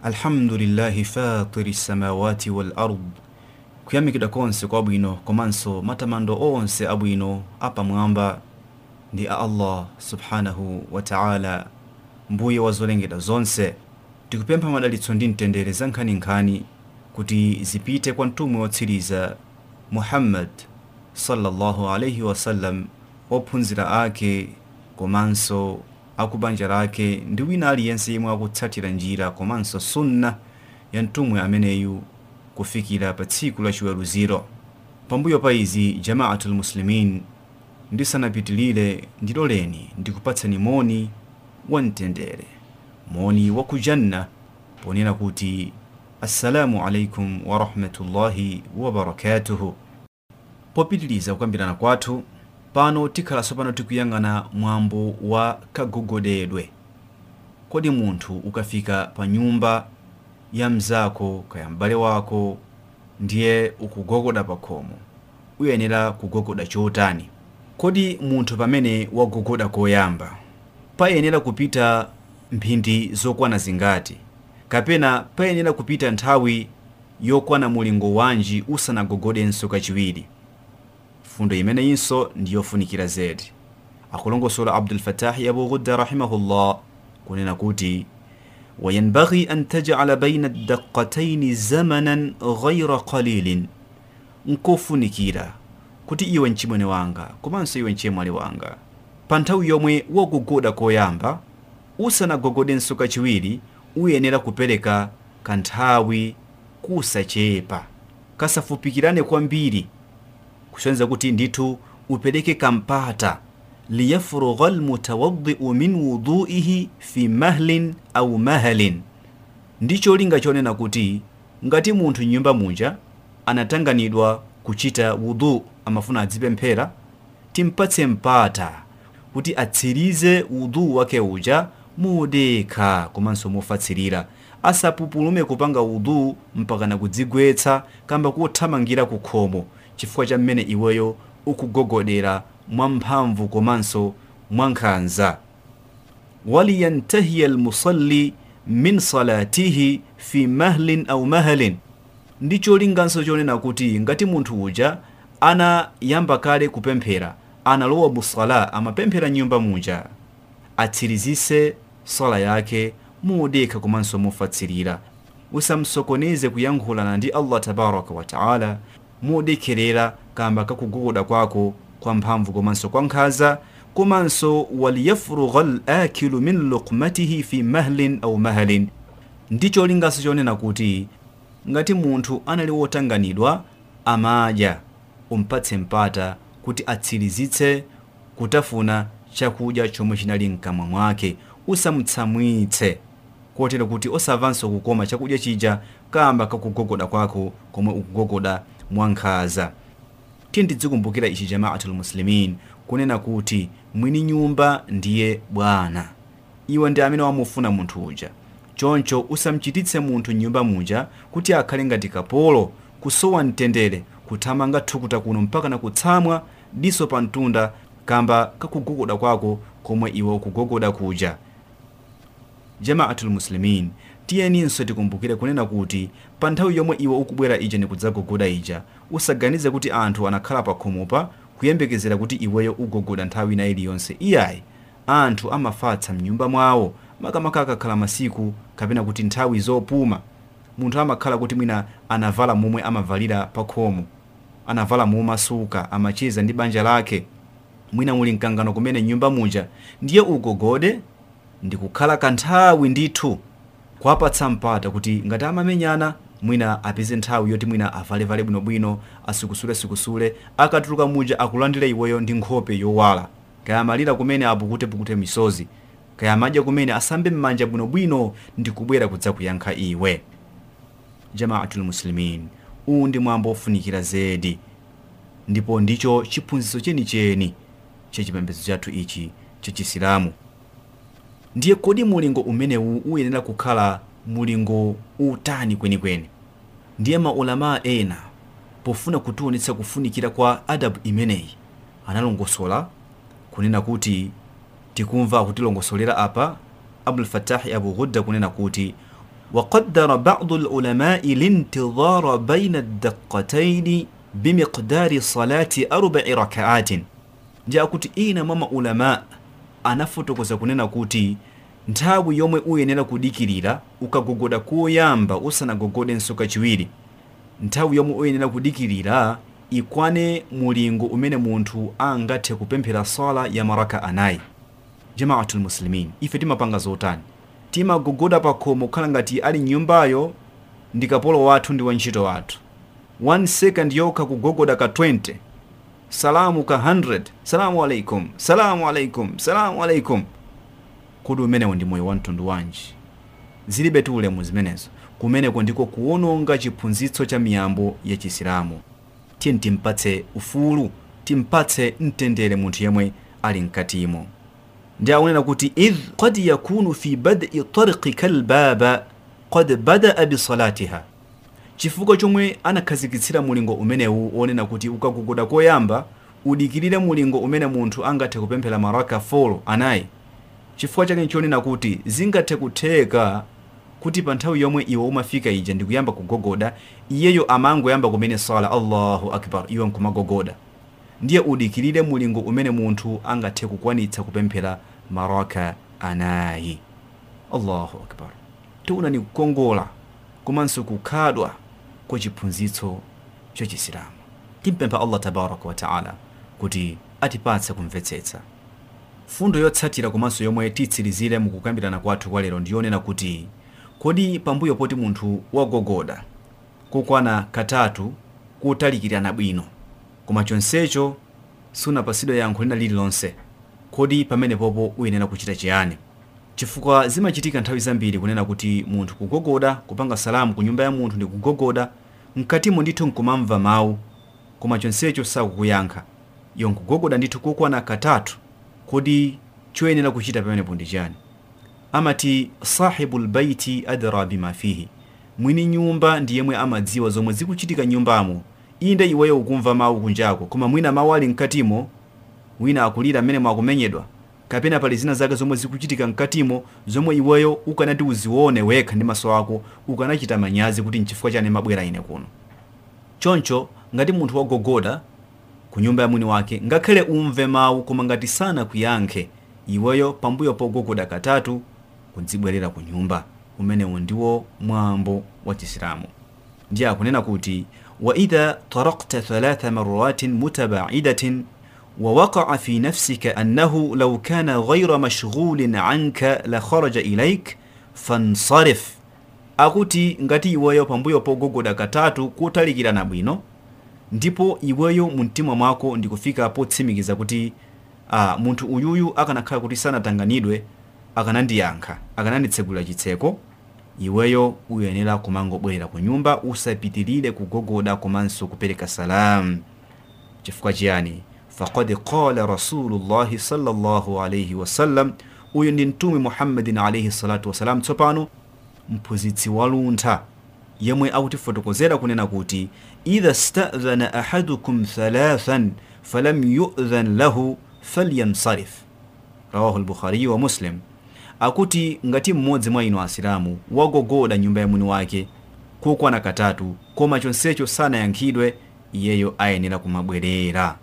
alhamdulillahi fatiri samawati wal ard kuyamikidwa konse kwabwino komanso matamando onse abwino apamwamba ndi a allah subhanahu wa taala mbuye wa zolengedwa zonse tikupempha madalitso ndi mtendere za nkhaninkhani kuti zipite kwa mtumwi wotsiriza muhammad sallallahu alaihi wasallam ophunzira ake komanso akubanja lake ndi wina aliyense yemwe akutsatira njira komanso sunna ya mtumwi ameneyu kufikira pa tsiku la chiweruziro pambuyo pa izi jamaatul muslimin ndisanapitilire ndiloleni ndikupatsani moni wa mtendere moni wa kujanna ponena kuti assalamu alaikum warahmatullahi wabarakatuhu popitiliza kukambirana kwathu pano tikhalanso pano tikuyang'ana mwambo wa kagogodedwe kodi munthu ukafika pa nyumba ya mzako kaya m'bale wako ndiye ukugogoda pa khomo uyenera kugogoda chotani kodi munthu pamene wagogoda koyamba payenera kupita mphindi zokwana zingati kapena payenera kupita nthawi yokwana mulingo wanji usanagogodenso kachiwiri fundo imeneyinso ndiyofunikira zedi akulongosola abdulfatahi abu ghudda rahimahullah kunena kuti wayanbaghi an tajala baina daqataini zamanan ghaira qalilin nkofunikira kuti iwe mchimwene wanga komanso iwe mchemwali wanga pa nthawi yomwe wagogoda koyamba usanagogodenso kachiwiri uyenera kupereka kanthawi kusachepa kasafupikirane kwambiri kusonyeza kuti ndithu upereke kampata liyafrugha almutawaddiu min wuduihi fi mahlin au mahalin ndicho linga chonena kuti ngati munthu nyumba munja anatanganidwa kuchita wudu amafuna adzipemphera timpatse mpata kuti atsirize wudu wake uja modekha komanso mofatsirira asapupulume kupanga wudu mpakana kudzigwetsa kamba kuthamangira ku khomo chifukwa cha mmene iweyo ukugogodera mwamphamvu komanso mwankhanza waliyantahiya almusalli min salatihi fi mahlin au mahalin ndicho linganso chonena kuti ngati munthu uja anayamba kale kupemphera analowa musala amapemphera nyumba muja atsirizise sala yake modekha komanso mofatsirira usamsokoneze kuyankhulana ndi allah tabaraka wa taala modekherera kamba kakugogoda kwako kwa mphamvu komanso kwa nkhaza komanso waliyafrugha lakilu min lukmatihi fi mahlin au mahalin ndicho linganso chonena kuti ngati munthu anali wotanganidwa amadya umpatse mpata kuti atsirizitse kutafuna chakudya chomwe chinali mkamwa mwake usamutsamwitse kotero kuti osamvanso kukoma chakudya chija kamba kakugogoda kwako komwe ukugogoda mwankhaza tiye tidzikumbukira ichi jamaatul muslimin kunena kuti mwini nyumba ndiye bwana iwe ndi amene wamufuna munthu uja choncho usamchititse munthu nyumba muja kuti akhale ngati kapolo kusowa mtendere kuthamanga thukuta kuno mpaka na kutsamwa diso pa mtunda kamba kakugogoda kwako komwe iwe ukugogoda kuja jamaatul muslimin tiyeninso tikumbukire kunena kuti pa nthawi yomwe iwe ukubwera ija nikudzagogoda ija usaganize kuti anthu anakhala pa khomopa kuyembekezera kuti iweyo ugogoda nthawi ina iliyonse iyayi anthu amafatsa mnyumba mwawo makamaka akakhala masiku kapena kuti nthawi zopuma munthu amakhala kuti mwina anavala momwe amavalira pa khomo anavala momasuka amacheza ndi banja lake mwina muli mkangano kumene nyumba muja ndiye ugogode ndikukhala kanthawi ndithu kwapatsa mpata kuti ngati amamenyana mwina apeze nthawi yoti mwina avalevale bwinobwino asikusulesukusule akatuluka muja akulandira iweyo ndi nkhope yowala kaya amalira kumene apukutepukute misozi kaya amadya kumene asambe m'manja bwinobwino ndikubwera kudzakuyankha iwe jamaatul muslimin uwu ndi mwambo ofunikira zedi ndipo ndicho chiphunzitso chenicheni chachipembedzo chathu ichi chachisilamu ndiye kodi mulingo umenewu uyenera kukhala mulingo utani kwenikweni ndiye maulamaa ena pofuna kutionetsa kufunikira kwa adabu imeneyi analongosola kunena kuti tikumva akutilongosolera apa abulfatahi abu ghudda kunena kuti وقدر بعض العلماء الانتظار بين الدقتين بمقدار صلاة أربع ركعات nja kuti ina mwa maulama anafotokoza kunena kuti nthawi yomwe uyenera kudikirira ukagogoda koyamba usanagogodenso kachiwiri nthawi yomwe uyenera kudikirira ikwane mulingo umene munthu angathe kupemphera sala ya maraka anayi jamaatul muslimin ife timapanga zotani timagogoda pa khomo kukhala ngati ali nyumbayo ndi kapolo wathu ndi wantchito wathu 1 second yokha kugogoda ka 20 salamu ka 100 salamu alaikum salamu alaikum salamu alaikum kodi umenewo ndi moyo wa mtundu wanji zilibe tu ulemu zimenezo kumeneko ndiko kuwononga chiphunzitso cha miyambo ya chisilamu tiye timpatse ufulu timpatse mtendere munthu yemwe ali mkatimo ndi akunena kuti idh qad yakunu fi bad'i tarqi kalbaba qad badaa bisalatiha chifukwa chomwe anakhazikitsira mulingo umenewu wonena kuti ukagogoda koyamba udikirire mulingo umene munthu angathe kupemphera maraka 4 anayi chifukwa chake nchonena kuti zingathe kutheka kuti pa nthawi yomwe iwe umafika ija ndi kuyamba kugogoda iyeyo amangoyamba kumene sala allahu akbar iwe nkumagogoda ndiye udikirire mulingo umene munthu angathe kukwanitsa kupemphera maraka anayi allahu akbar tiuna ni kukongola komanso kukhadwa kwa chiphunzitso cha chisilamu timpempha allah tabaraka wa taala kuti atipatse kumvetsetsa fundo yotsatira komanso yomwe titsirizire mukukambirana kwathu kwa lero ndiyonena kuti kodi pambuyo poti munthu wagogoda kukwana katatu kutalikirana bwino koma chonsecho sunapasidwe yankho lina lililonse kodi pamene popo uyenera kuchita chiyani chifukwa zimachitika nthawi zambiri kunena kuti munthu kugogoda kupanga salamu ku nyumba ya munthu ndi kugogoda mkatimo ndithu nkumamva mawu koma chonsecho sakukuyankha iyo nkugogoda ndithu kukwana katatu kodi choyenera kuchita pamenepo ndi chani amati sahibu lbaiti adra bima fihi mwini nyumba ndi yemwe amadziwa zomwe zikuchitika nyumbamo inde iweyo ukumva mawu kunjako koma mwina mawu ali mkatimo wina akulira amene mwakumenyedwa kapena pali zina zake zomwe zikuchitika mkatimo zomwe iweyo ukanati uzione wekha ndi maso ako ukanachita manyazi kuti nchifukwa chani mabwera ine kuno choncho ngati munthu wagogoda ku nyumba ya mwini wake ngakhale umve mawu koma ngati sana kuyankhe iweyo pambuyo pogogoda katatu kudzibwerera ku nyumba umenewu ndiwo mwambo wa chisilamu ndiye akunena kuti waidha tarakta thalatha maratin mutabaidatin ووقع في نفسك أنه لو كان غير مشغول عنك لخرج إليك فانصرف akuti ngati iweyo pambuyo pogogoda katatu kutalikirana bwino ndipo iweyo mu mtima mwako ndikufika potsimikiza kuti ah, munthu uyuyu akanakhala kuti sanatanganidwe akanandiyankha akananditsegula chitseko iweyo uyenera kumangobwerera ku nyumba usapitirire kugogoda komanso kupereka salamu chifukwa chiyani faqad qala rasulullahi sallallahu alayhi wasallam uyu ndi mtume muhammadin alayhi salatu wasalam tsopano mphunzitsi waluntha yemwe akutifotokozera kunena kuti idha stadhana ahadukum thalathan falam yu'dhan lahu falyansarif rawahu lbukhariyu wa muslim akuti ngati mmodzi mwa inu asilamu wagogoda nyumba ya mwini wake kukwana katatu koma chonsecho sanayankhidwe iyeyo ayenera kumabwerera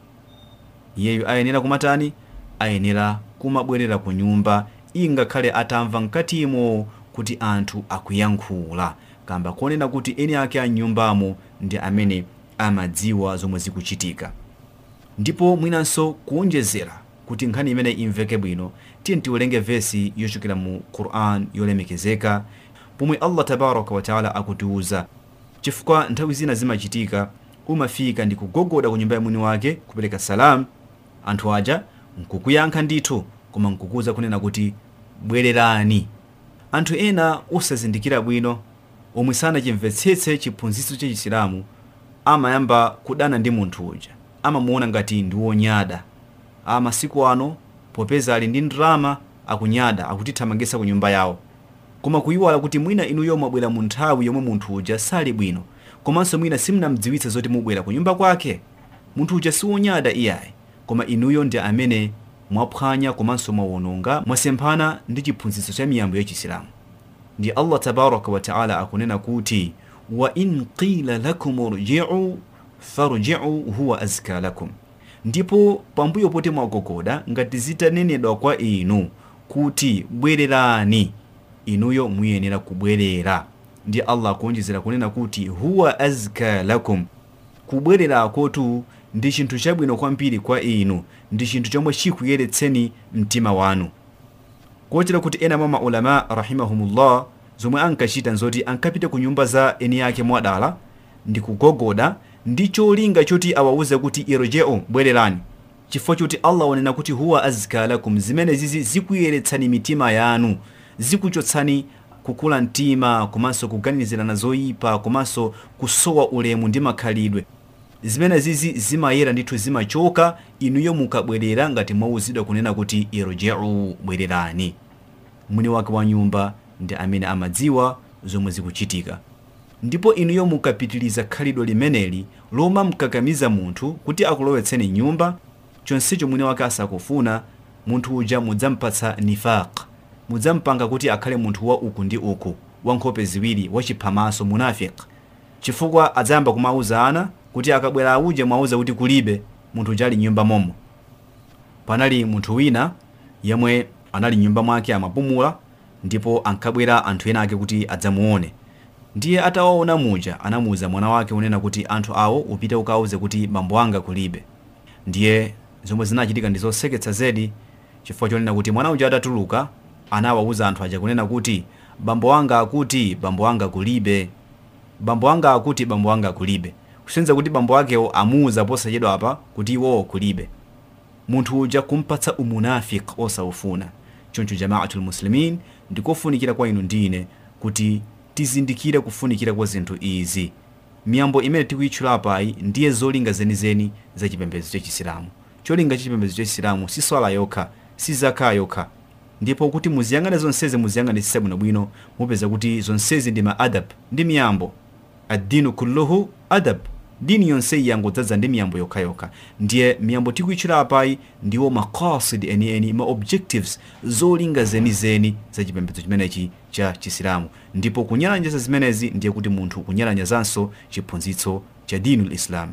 iyeyo ayenera kumatani ayenera kumabwerera ku nyumba ingakhale atamva mkatimo kuti anthu akuyankhula kamba konena kuti eni ake a nyumbamo ndi amene amadziwa zomwe zikuchitika ndipo mwinanso kuonjezera kuti nkhani imene imveke bwino tiye tiwerenge vesi yochokera mu quran yolemekezeka pomwe allah tabaraka wataala akutiuza chifukwa nthawi zina zimachitika umafika ndi kugogoda ku nyumba ya mwini wake kupereka salamu anthu aja nkukuyankha ndithu koma nkukuza kunena kuti bwererani anthu ena osazindikira bwino omwe sanachimvetsetse chiphunzitso cha chisilamu amayamba kudana ndi munthu uja amamuona ngati ndi wonyada amasiku ano popeza ali ndi ndalama akunyada akutithamangitsa ku nyumba yawo koma kuyiwala kuti mwina inuyo mwabwera mu nthawi yomwe munthu uja sali bwino komanso mwina simunamdziwitse zoti mubwera ku nyumba kwake munthu uja siwonyada iyayi koma inuyo ndi amene mwaphwanya komanso mwawononga mwasemphana ndi chiphunzitso cha miyambo ya chisilamu ndi allah tabaraka wataala akunena kuti wa in qila lakum rjiu farjiu huwa azka lakum ndipo pambuyo poti mwagogoda ngati zitanenedwa kwa inu kuti bwererani inuyo muyenera kubwerera ndi allah akuonjezera kunena kuti huwa azka lakum kubwererakotu ndi chinthu chabwino kwambiri kwa inu ndi chinthu chomwe chikuyeretseni mtima wanu kotero kuti ena mwa maulama rahimahumullah zomwe ankachita nzoti ankapita ku nyumba za eni ake mwadala ndi kugogoda ndi cholinga choti awawuze kuti irjeu bwererani chifukwa choti allah wanena kuti huwa azka lakum zimene zizi zikuyeretsani mitima yanu zikuchotsani kukula mtima komanso kuganizirana zoyipa komanso kusowa ulemu ndi makhalidwe zimene zizi zimayera ndithu zimachoka inuyo mukabwerera ngati mwawuzidwa kunena kuti irjeu bwererani mwini wake wa nyumba ndi amene amadziwa zomwe zikuchitika ndipo inuyo mukapitiliza khalidwe limeneli loma mkakamiza munthu kuti akulowetseni nyumba chonsecho mwini wake asakufuna munthu uja mudzampatsa nifaq mudzampanga kuti akhale munthu wa uku ndi uku wa nkhope ziwiri wachiphamaso munafiq chifukwa adzayamba kumauzana kuti akabwera auje mwauza kuti kulibe munthu uja ali nyumba momo panali munthu wina yemwe anali nyumba mwake amapumula ndipo ankabwera anthu ena ake kuti adzamuone ndiye atawaona muja anamuwuza mwana wake unena kuti anthu awo upite ukawuze kuti bambo anga kulibe ndiye zomwe zinachitika ndi zoseketsa zedi chifukwa chonena kuti mwana uja atatuluka anawawuza anthu aja kunena kuti bambo anga akuti bambo anga kulibe bambo anga akuti bambo anga kulibe kusenza kuti bambo akewo amuwuza posachedwa apa kuti iwowo kulibe munthu uja kumpatsa umunafik osaufuna choncho jamaatul muslimin ndikofunikira kwa inu ndine kuti tizindikire kufunikira kwa zinthu izi miyambo imene tikuyitchula apayi ndiye zolinga zenizeni za chipembedzo cha chisilamu cholinga cha chipembedzo cha chisilamu si swala yokha si zaka yokha ndipo kuti muziyang'ane zonsezi muziyang'anisisa bwinobwino mupeza kuti zonsezi ndi maadab ndi miyambo addinu kulluhu adab dini yonseyi yangodzaza ndi miyambo yokhayokha ndiye miyambo tikuyitchula apayi ndiwo maqasid enieni ma objectives zolinga zenizeni za chipembedzo chimenechi cha chisilamu ndipo kunyalanyaza zimenezi ndiye kuti munthu kunyalanyazanso chiphunzitso cha dinu lislam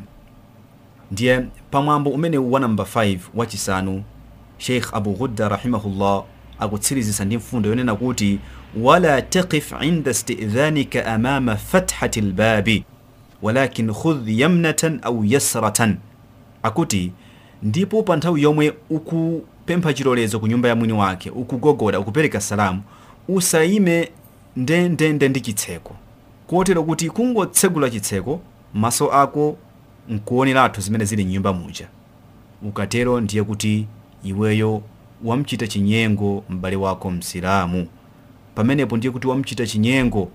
ndiye pamwambo umene wa namba 5 wachisanu sheikh abu ghudda rahimahullah akutsirizisa ndi mfundo yonena kuti wala taqif inda istidhanika amama fathati lbabi walakin khudh yamnatan au yasratan akuti ndipo pa nthawi yomwe ukupempha chilolezo ku nyumba ya mwini wake ukugogoda ukupereka salamu usayime ndendende ndi chitseko kotero kuti kungotsegula chitseko maso ako nkuoneratu zimene zili mnyumba muja ukatero ndiye kuti iweyo wamchita chinyengo m'bale wako msilamu pamenepo ndiye kuti wamchita chinyengo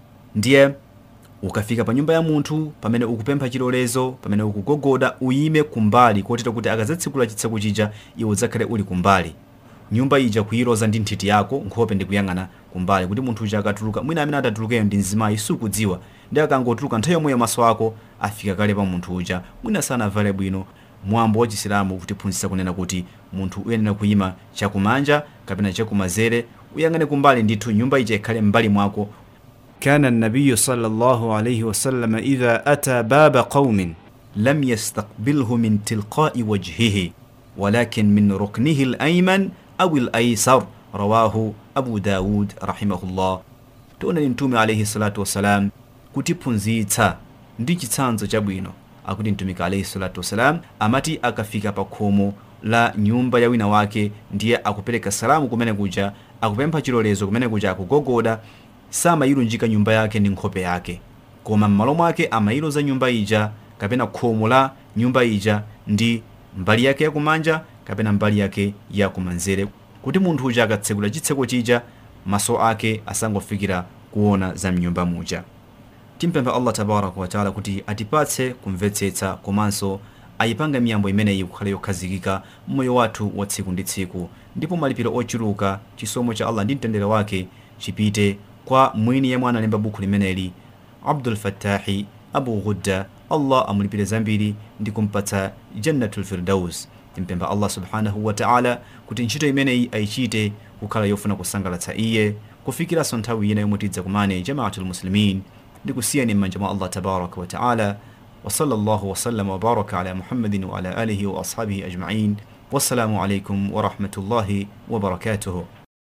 ndiye ukafika pa nyumba ya munthu pamene ukupempha chilolezo pamene ukugogoda uyime kumbali kotero kuti akadzatsekula chitseko chija iwe udzakhale uli kumbali nyumba ija kuyiloza ndi nthiti yako nkhope ndi kuyang'ana kumbali kuti munthu uja akatuluka mwina amene atatulukeyo ndi mzimayi sukudziwa ndi akangotuluka nthawi yomweyo maso ako afika kale pa munthu uja mwina sanavale bwino mwambo wa chisilamu kutiphunzitsa kunena kuti munthu uyenera kuyima chakumanja kapena chakumanzere uyang'ane kumbali ndithu nyumba ija ikhale m'mbali mwako كان النبي صلى الله عليه وسلم إذا أتى باب قوم لم يستقبله من تلقاء وجهه ولكن من ركنه الأيمن أو الأيسر رواه أبو داود رحمه الله تقول نتومي عليه الصلاة والسلام kutiphunzitsa ndi chitsanzo chabwino akuti mtumiki alaihi salatu wassalam amati akafika pa khomo la nyumba ya wina wake ndiye akupereka salamu kumene kuja akupempha chilolezo kumene kuja akugogoda samayilunjika nyumba yake ndi nkhope yake koma m'malo mwake amayiloza nyumba ija kapena khomo la nyumba ija ndi mbali yake yakumanja kapena mbali yake yakumanzere kuti munthu uja akatsekula chitseko chija maso ake asangofikira kuona za mnyumba muja timpempha allah tabaraka wataala kuti atipatse kumvetsetsa komanso ayipange miyambo imeneyi kukhala yokhazikika mmoyo wathu wa tsiku ndi tsiku ndipo malipiro ochuluka chisomo cha allah ndi mtendere wake chipite kwa mwini yemwe analemba bukhu limeneli abdul fattahi abu ghudda allah amulipire zambiri ndi kumpatsa jannatul firdaus timpempha allah subhanahu wa taala kuti ntchito imeneyi ayichite kukhala yofuna kusangalatsa iye kufikiranso nthawi ina yomwe tidzakumane jamaatul muslimin ndikusiyani m'manja mwa allah tabaraka wataala وصلى الله وسلم وبارك على محمد وعلى آله وأصحابه أجمعين والسلام عليكم ورحمة الله وبركاته